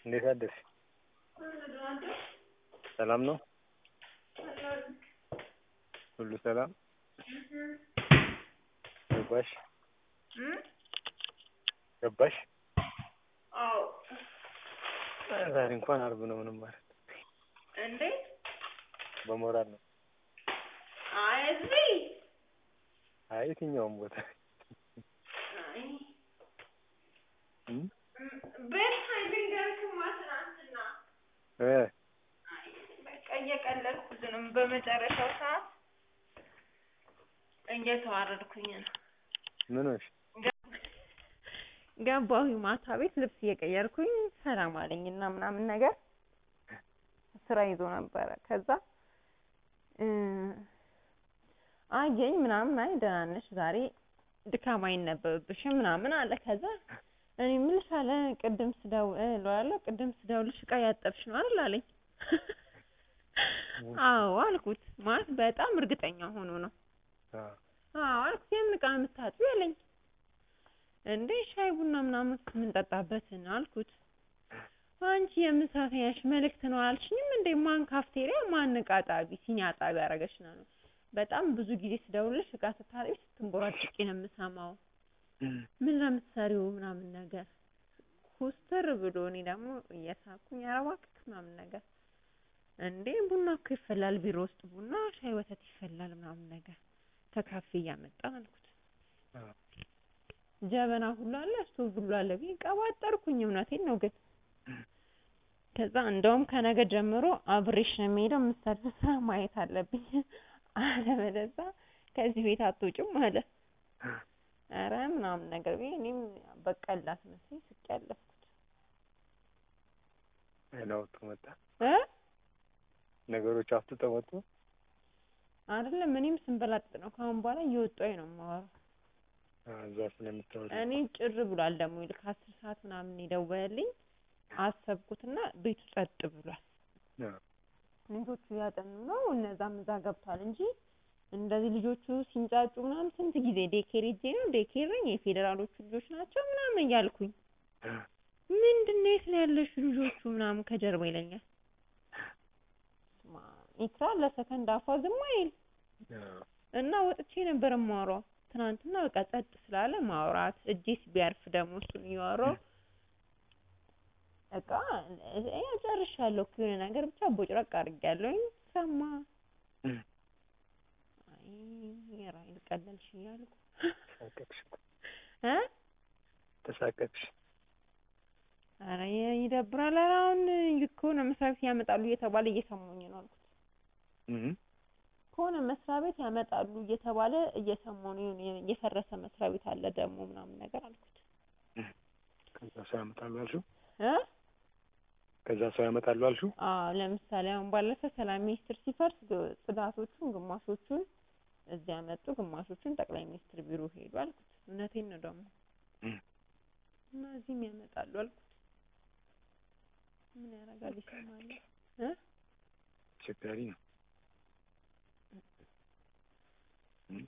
እንዴት አደርሽ? ሰላም ነው? ሁሉ ሰላም? ገባሽ? ገባሽ? አዎ። ዛሬ እንኳን አርብ ነው ምንም ማለት እንዴት? በሞራል ነው። አይ እዚህ አይ የትኛውም ቦታ አይ እም? ቤት ልንገርክማ ትናንትና እ አይ በቃ እየቀለድኩት ነው። በመጨረሻው ሰዓት እየተዋረድኩኝ ነው። ምን ሆንሽ? ገባሁኝ ማታ ቤት ልብስ እየቀየርኩኝ ሰላም አለኝና ምናምን ነገር ስራ ይዞ ነበረ። ከዛ እ አየኝ ምናምን አይ ደህና ነሽ ዛሬ ድካም አይነበብብሽም ምናምን አለ። ከዛ እኔ የምልሽ አለ ቅድም ስደውል እለዋለሁ ቅድም ስደውልሽ እቃ ያጠብሽ ነው አይደል አለኝ። አዎ አልኩት። ማለት በጣም እርግጠኛ ሆኖ ነው። አዎ አዎ አልኩት። የምን እቃ ነው የምታጥቢው አለኝ። እንዴ ሻይ ቡና ምናምን የምንጠጣበትን አልኩት። አንቺ የምሳ ተኛሽ መልእክት ነው አላልሽኝም እንዴ? ማን ካፍቴሪያ ማን እቃ ጣቢ ሲኒ አጣቢ ያደረገሽ ነው? በጣም ብዙ ጊዜ ስደውልሽ እቃ ስታጥቢ ስትንቦራጭቂ ነው የምሰማው። ምን ለምትሰሪው ምናምን ነገር ኮስተር ብሎ እኔ ደግሞ እየሳኩኝ ኧረ እባክህ ምናምን ነገር እንዴ ቡና እኮ ይፈላል ቢሮ ውስጥ ቡና ሻይ ወተት ይፈላል ምናምን ነገር ከካፌ እያመጣን አልኩት። አዎ ጀበና ሁሉ አለ ስቶቭ ሁሉ አለ ብዬ ቀባጠርኩኝ። እውነቴን ነው ግን ከዛ እንደውም ከነገ ጀምሮ አብሬሽ ነው የምሄደው የምትሰሪው ስራ ማየት አለብኝ አለበለዚያ ከዚህ ቤት አትወጪም አለ። ኧረ ምናምን ነገር ብዬ እኔም በቀላት መስሎኝ ስቄ ያለፍኩት አይን አውጥቶ መጣ። እ ነገሮች አፍጥጠው መጡ። አይደለም እኔም ስንበላጥ ነው ከአሁን በኋላ እየወጣሁኝ ነው የማወራው። አዎ እዛ ስለምታወሪ እኔ ጭር ብሏል ደግሞ ይልክ አስር ሰዓት ምናምን የደወለልኝ አሰብኩትና ቤቱ ጸጥ ብሏል። አዎ ልጆቹ እያጠኑ ነው እነዛም እዛ ገብቷል እንጂ እንደዚህ ልጆቹ ሲንጫጩ ምናምን ስንት ጊዜ ዴኬር ሄጄ ነው ዴኬር ነኝ የፌዴራሎቹ ልጆች ናቸው ምናምን እያልኩኝ ምንድን ነው የት ነው ያለሽው ልጆቹ ምናምን ከጀርባ ይለኛል። ስማ ኢክራ ለሰከንድ አፏ ዝም አይል አዎ እና ወጥቼ ነበር የማወራው ትናንትና በቃ ጸጥ ስላለ ማውራት እጄስ ቢያርፍ ደግሞ እሱን እያወራሁ በቃ እ ጨርሻለሁ እኮ የሆነ ነገር ብቻ ቦጭረቅ አድርጌያለሁኝ ሰማ አይ የራይል ቀለልሽ እያልኩ ተሳቀቅሽ እኮ እ ተሳቀቅሽ። ኧረ ይደብራል። ኧረ አሁን ከሆነ መስሪያ ቤት ያመጣሉ እየተባለ እየሰማሁኝ ነው አልኩት። እም ከሆነ መስሪያ ቤት ያመጣሉ እየተባለ እየሰማሁ ነው የሆነ የፈረሰ መስሪያ ቤት አለ ደግሞ ምናምን ነገር አልኩት ከዛ ሰው ያመጣሉ አልሽው? እ ከዛ ሰው ያመጣሉ አልሽው? አዎ ለምሳሌ አሁን ባለፈ ሰላም ሚኒስቴር ሲፈርስ ግ- ጽዳቶቹን ግማሾቹን እዚህ ያመጡ ግማሾቹን ጠቅላይ ሚኒስትር ቢሮ ሄዱ አልኩት። እውነቴን ነው ደግሞ እም እና እዚህም ያመጣሉ አልኩት። ምን ያደርጋል ይሰማል እ አስቸጋሪ ነው። እም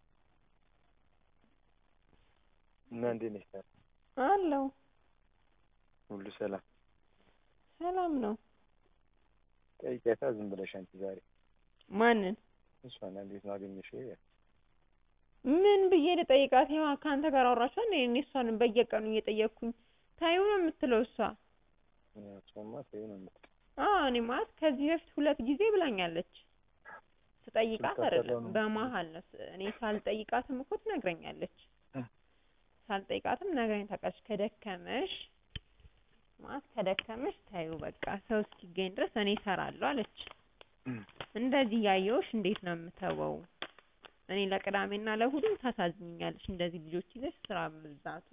እና እንዴት ነሽ ታዲያ? አለው ሁሉ ሰላም? ሰላም ነው። ጠይቂያታ ዝም ብለሽ አንቺ ዛሬ ማንን እሷን እንዴት ነው አገኘሽው? ይላል። ምን ብዬ ልጠይቃት? ያው ከአንተ ጋር አወራች አይደል? እኔ እሷን በየቀኑ እየጠየቅኩኝ ታዩ ነው የምትለው እሷ። እሷማ ተይው ነው የምትለው። አዎ እኔ ማለት ከዚህ በፊት ሁለት ጊዜ ብላኛለች። ስጠይቃት ስልክ አይደለም አሰራው ነው በመሀል ነው ስ- እኔ ሳልጠይቃትም እኮ ትነግረኛለች። እ ሳልጠይቃትም ነግረኝ ታውቃለች። ከደከመሽ ማለት ከደከመሽ ታዩ በቃ ሰው እስኪገኝ ድረስ እኔ እሰራለሁ አለች። እም እንደዚህ እያየሁሽ እንዴት ነው የምተወው? እኔ ለቅዳሜና ለእሑድም ታሳዝኝኛለሽ። እንደዚህ ልጆች ይዘሽ ስራ መብዛቱ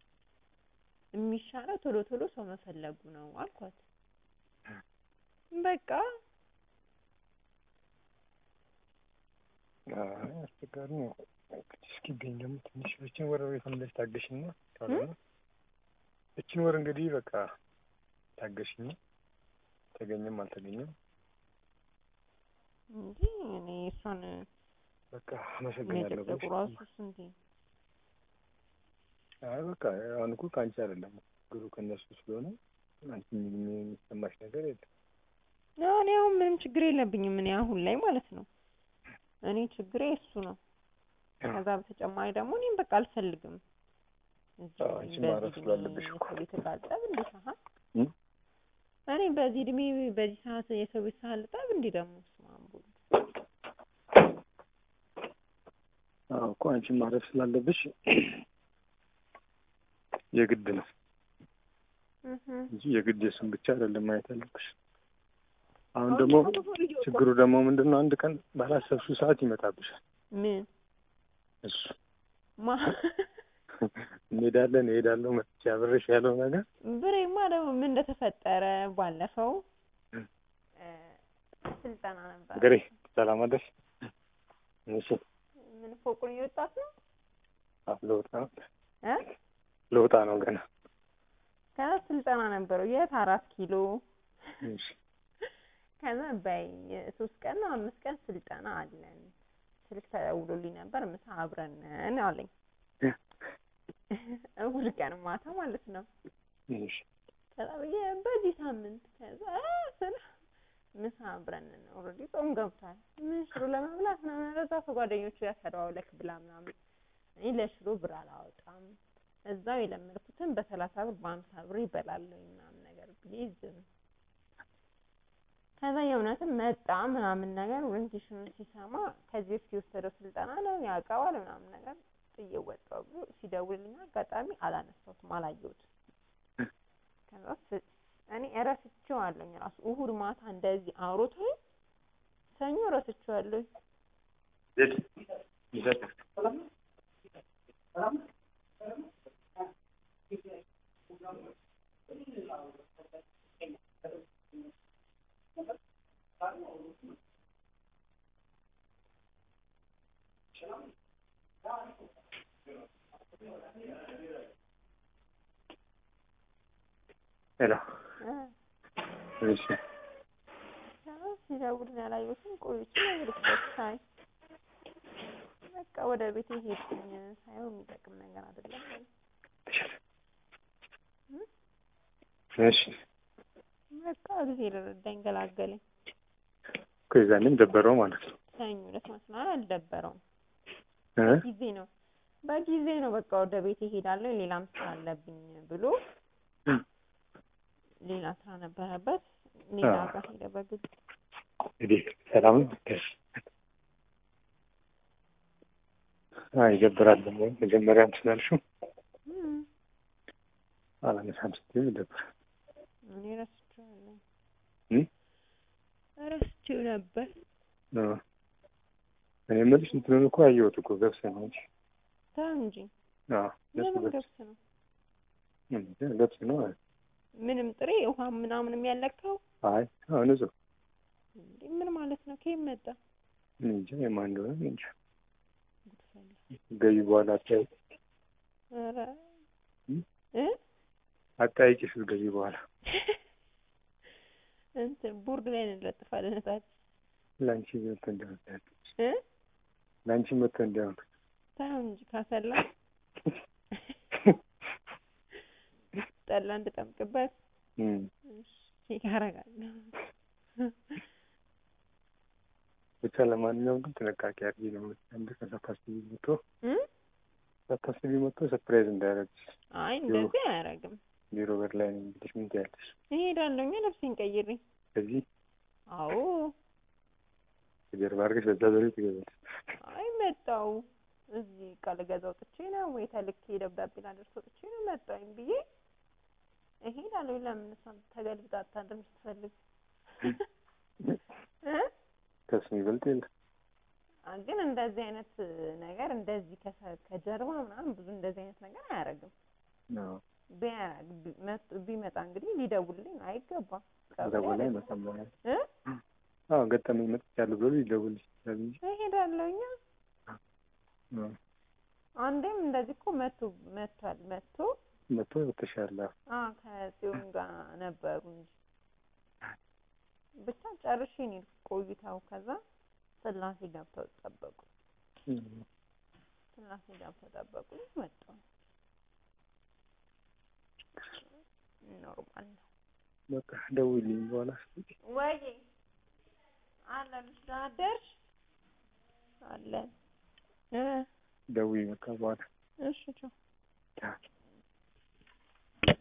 የሚሻለው ቶሎ ቶሎ ሰው መፈለጉ ነው አልኳት። በቃ አይ አስቸጋሪ ነው። እንግዲህ እስኪገኝ ደግሞ ትንሽ እችን ወር የተመለሽ ታገሽና ካልሆነ እችን ወር እንግዲህ በቃ ታገሽኝ። ተገኘም አልተገኘም እንጂ እኔ እሷን በቃ አመሰግናለሁ መጨቅጨቁ ብለሽ ራሱ ስንቴ አይ በቃ አሁን እኮ ከአንቺ አይደለም ችግሩ ከእነሱ ስለሆነ አንቺ ምንም የሚሰማሽ ነገር የለም። እኔ አሁን ምንም ችግር የለብኝም። እኔ አሁን ላይ ማለት ነው እኔ ችግሬ እሱ ነው። ከዛ በተጨማሪ ደግሞ እኔም በቃ አልፈልግም እዚህ አዎ፣ አንቺ በዚህ ማረፍ እድሜ ስላለብሽ እኮ። የሰው ቤት እቃጠብ እንዴ ሳህን እም? እኔ በዚህ እድሜ በዚህ ሰዓት የሰው ቤት ሳህን ልጠብ እንዴ ደግሞ ስማ አምቦ አዎ እኮ አንቺ ማረፍ ስላለብሽ የግድ ነው እህ እንጂ የግድ የሱን ብቻ አይደለም ማየት ያለብሽ። አሁን ደግሞ ችግሩ ደግሞ ምንድን ነው? አንድ ቀን ባላሰብሽው ሰዓት ይመጣብሻል ምን እሱ ማ እንሄዳለን እሄዳለሁ መጥቼ አብሬሽ ያለው ነገር ብሬማ ደግሞ ምን እንደተፈጠረ ባለፈው እ ስልጠና ነበር ገሬ ሰላም አደርሽ። እሺ ምን ፎቁን እየወጣት ነው አዎ፣ ልወጣ ነው እ ልወጣ ነው ገና። ከዛ ስልጠና ነበረው የት አራት ኪሎ እሺ ከዛ በይ ሶስት ቀን ነው አምስት ቀን ስልጠና አለን ስልክ ተደውሎልኝ ነበር ምሳ አብረን ነን አለኝ እሑድ ቀን ማታ ማለት ነው እሺ ከዛ ብዬ በዚህ ሳምንት ከዛ እ ስለ ምሳ አብረን ነን ኦልሬዲ ጾም ገብቷል ምን ሽሮ ለመብላት ምናምን ረዛ ከጓደኞቹ ጋር ተደዋውለክ ብላ ምናምን እኔ ለሽሮ ብር አላወጣም እዛው የለመድኩትን በሰላሳ ብር በሀምሳ ብር ይበላለሁ ምናምን ነገር ብዬ ዝም ከዛ የእውነትም መጣ ምናምን ነገር ኦሪንቴሽኑን ሲሰማ ከዚህ በፊት የወሰደው ስልጠና ነው ያውቀዋል ምናምን ነገር ጥዬ ወጣሁ ብሎ ሲደውልልኝ አጋጣሚ አላነሳሁትም አላየሁትም ከዛ ስ- እኔ እረስቼዋለሁኝ ራሱ እሑድ ማታ እንደዚህ አውሮቶኝ ሰኞ እረስቼዋለሁኝ የት ይዘት ሄሎ እ እሺ ከዛ ሲደውልልኝ አላየሁትም ቆይቼ ነገርኩት ሳይ በቃ ወደ ቤቴ ሄድኩኝ ሳየው የሚጠቅም ነገር አይደለም አለ። እሺ በቃ እግዚአብሔር ረዳኝ ገላገለኝ እኮ የዛኔም ደበረው ማለት ነው ሰኞ ዕለት ማለት ነው አልደበረውም እ ጊዜ ነው በጊዜ ነው በቃ ወደ ቤት እሄዳለሁ ሌላም ስራ አለብኝ ብሎ ሌላ ስራ ነበረበት ሌላ አዎ። ጋር ሄደ በግድ እንግዲህ ሰላም ነው ደስ አይ ይደብራል ደግሞ መጀመሪያ እንትን አልሽው እም፣ አላነሳም ስትይው ይደብራል እኔ ረስቼዋለሁ እም? ረስቼው ነበር እ እኔ የምልሽ እንትኑን እኮ አየሁት እኮ ገብስ ነው እንጂ ተው እንጂ አዎ ገብስ ለምን ገብስ ገብስ ነው እንጂ ገብስ ነው ምንም ጥሬ ውሃ ምናምንም ያለካው አይ አዎ ንጹህ እንዴ ምን ማለት ነው ከየት መጣ እኔ እንጃ የማን እንደሆነ እኔ እንጃ ጉድፈላ ገቢ በኋላ አጠያይቂ ኧረ እም? እ አጠያይቂ ስትገቢ በኋላ እንትን ቦርድ ላይ እንለጥፋለን እታች ለአንቺ መጥቶ እንዲሆን እ ለአንቺ መጥቶ እንዲሆን ተው እንጂ ካሰላ ጠላ እንድጠምቅበት እም እሺ ያረጋለሁ ብቻ ለማንኛውም ግን ጥንቃቄ አድርጊ ነው አንድ ቀን ሳታስቢ መጥቶ እ ሳታስቢ መጥቶ ሰርፕራይዝ እንዳያደርግሽ አይ እንደዚህ አያረግም ቢሮ በር ላይ ነው እንግዲህ ምን ትያለሽ እሄዳለሁ እኛ ልብሴን ቀይሬ ከዚህ አዎ ከጀርባ አድርገሽ በዛ ዘሬ ትገዛለሽ አይ መጣው እዚህ ዕቃ ልገዛ ወጥቼ ነው ወይ ተልኬ ደብዳቤ ላደርስ ወጥቼ ነው መጣሁኝ ብዬ እሄዳለሁ ለምን እሷም ተገልብጣ አታድርም ስትፈልግ እ ከሱ የሚበልጥ የለም አ- ግን እንደዚህ አይነት ነገር እንደዚህ ከሰ- ከጀርባ ምናምን ብዙ እንደዚህ አይነት ነገር አያደርግም አዎ ቢያረግ ቢ- መጥ- ቢመጣ እንግዲህ ሊደውልልኝ አይገባም ቀብሬ ደውላ አይደለም። ይመጣል እ አዎ ገጠመኝ መጥቻለሁ ብሎ ሊደውልልሽ ይችላል እንጂ እሄዳለሁ እኛ አዎ አንዴም እንደዚህ እኮ መቶ መቷል መቶ መጥቶ ወጥተሻል አዎ አ ከጽዮን ጋር ነበሩ እንጂ ብቻ ጨርሼ ነው የሄድኩት ቆይታው ከዛ ስላሴ ገብተው ጠበቁ እም ስላሴ ገብተው ጠበቁ መጣሁ ኖርማል ነው በቃ ደውይልኝ በኋላ ወይ አለንሽ ደህና አደርሽ አለን እ ደውይ በቃ በኋላ እሺ ቻው ቻው